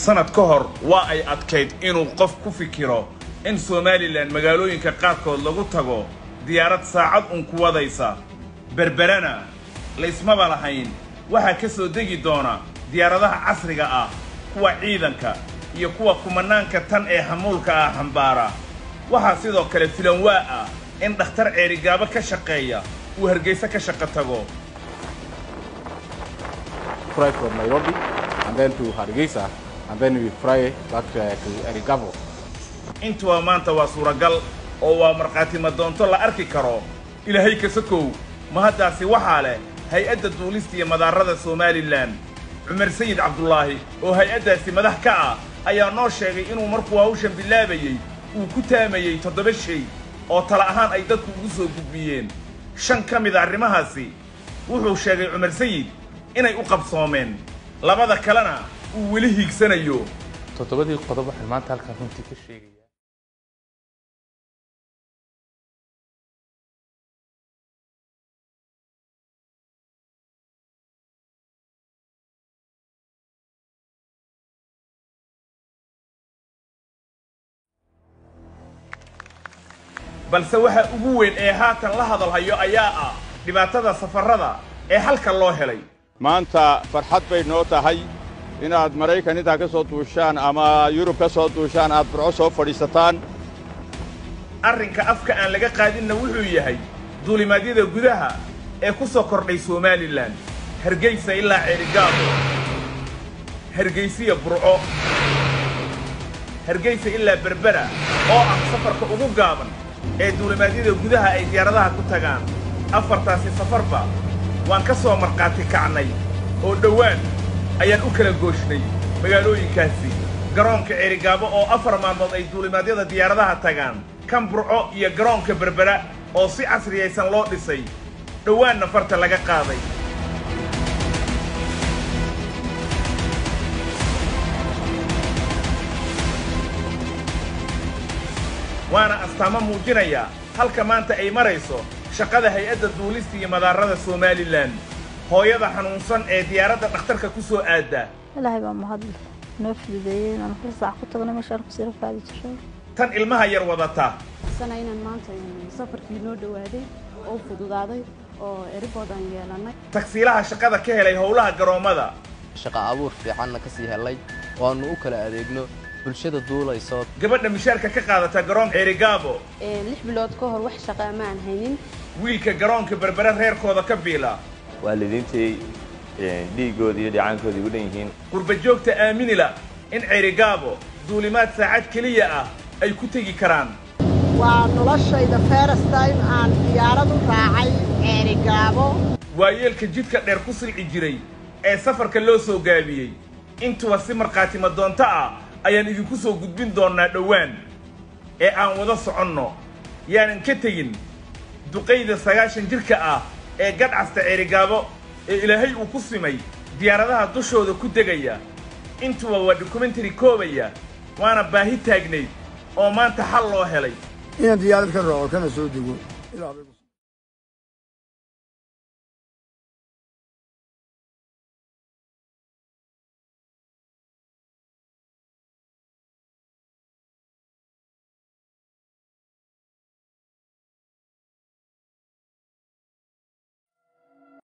sanad ka hor waa ay adkayd inuu qof ku fikiro in somalilan magaalooyinka qaarkood lagu tago diyaarad saacad un ku wadaysa berberana laysmaba lahayn waxaa ka soo degi doona diyaaradaha casriga ah kuwa ciidanka iyo kuwa kumanaanka tan ee hamuulka ah xambaara waxaa sidoo kale filanwaa ah in dhakhtar ceerigaabo ka shaqeeya uu hargayso ka shaqo tago fly from Nairobi and then to Hargeisa and then we fly back uh, to Erigavo. intuba maanta waa suuragal oo waa markhaati madoonto la arki karo ilaahay kasakow mahaddaasi waxaa leh hay-adda duulista iyo madaarada somalilan cumar sayid cabdulaahi oo hay-addaasi madax ka ah ayaa noo sheegay inuu markuu hawshan bilaabayey uu ku taamayey toddoba shay oo tala ahaan ay dadku ugu soo gudbiyeen shan ka mid a arrimahaasi wuxuu sheegay cumar sayid inay u qabsoomeen labada kalena uu weli hiigsanayo toddobadii qodob waxaan maanta halkaan runtii ka sheegaya balse waxa ugu weyn ee haatan la hadalhayo ayaa ah dhibaatada safarrada ee halka loo helay maanta farxad bay noo tahay inaad maraykan intaa ka soo duushaan ama yurub ka soo duushaan aad burco soo fadhiisataan arrinka afka aan laga qaadinna wuxuu yahay duulimaadyada gudaha ee ku soo kordhay somalilan hargaysa ilaa ceerigaabo hargaysiya burco hargaysa ilaa berbera oo ah safarka ugu gaaban ee duulimaadyada gudaha ay diyaaradaha ku tagaan afartaasi safarba waan ka soo markhaati kacnay oo dhowaan ayaan u kala gooshnay magaalooyinkaasi garoonka ceerigaabo oo afar maalmood ay duulimaadyada diyaaradaha tagaan kan burco iyo garoonka berbera oo si casriyaysan loo dhisay dhowaanna farta laga qaaday waana astaamo muujinaya halka maanta ay marayso shaqada hay-adda duulista iyo madaarada somalilan hooyada xanuunsan ee diyaaradda dhakhtarka ku soo aadda ilaahay baa mahadle noo fududeeyey inaan hal saac ku tagno meeshaan kusii rafaadi jiray tan ilmaha yar wadata sana inaan maanta safarkii noo dhowaaday oo fududaaday oo eribood aan yeelannay tagsiilaha shaqada ka helay howlaha garoommada shaqa abuur fiicanna ka sii helay waannu u kala adeegno bulshada duulayso gabadha mishaarka ka qaadata garoonka ceerigaabo lix bilood ka hor wax shaqaa ma aan haynin wiilka garoonka berbere reerkooda ka biila waalidiintay dhiiggooda iyo dhicaankooda igu dhan yihiin qurba joogta aaminila in ceerigaabo duulimaad saacad keliya ah ay ku tegi karaan waa noloshayda first time aan diyaarad u raacay ceerigaabo waayeelka jidka dheer ku silci jiray ee safarka loo soo gaabiyey intuba si markhaati madoonto ah ayaan idinku soo gudbin doonnaa dhowaan ee aan wada soconno yaanan ka tegin duqayda sagaashan jirka ah ee gadhcasta ceerigaabo ee ilaahay uu ku simay diyaaradaha dushooda ku degaya intuba waa dokumentari koobaya waana baahi taagnayd oo maanta xal loo helay inaan diyaarad ka raaco kana soo dego